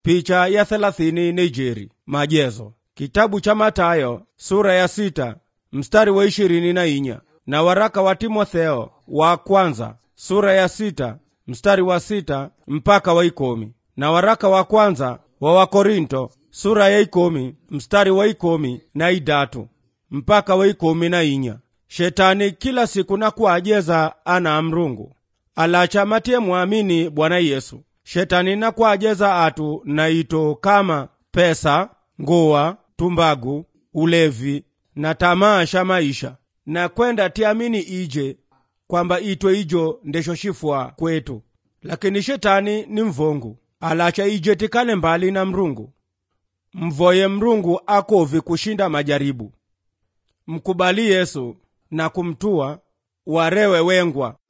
picha ya thelathini Nijeri. Majezo kitabu cha Matayo sura ya sita mstari wa ishirini na inya na waraka wa Timotheo wa kwanza sura ya sita mstari wa sita mpaka wa ikomi na waraka wa kwanza wa Wakorinto sura ya ikomi mstari wa ikomi na idatu mpaka wa ikomi na inya shetani kila siku na kuajeza ana mrungu alacha matie mwamini Bwana Yesu shetani na kuajeza atu na ito kama pesa nguwa tumbagu ulevi na tamaa sha maisha na kwenda tiamini ije kwamba itwe ijo ndesho shifwa kwetu lakini shetani ni mvongu alacha ije tikale mbali na mrungu mvoye mrungu akovi kushinda majaribu mkubali yesu na kumtua warewe wengwa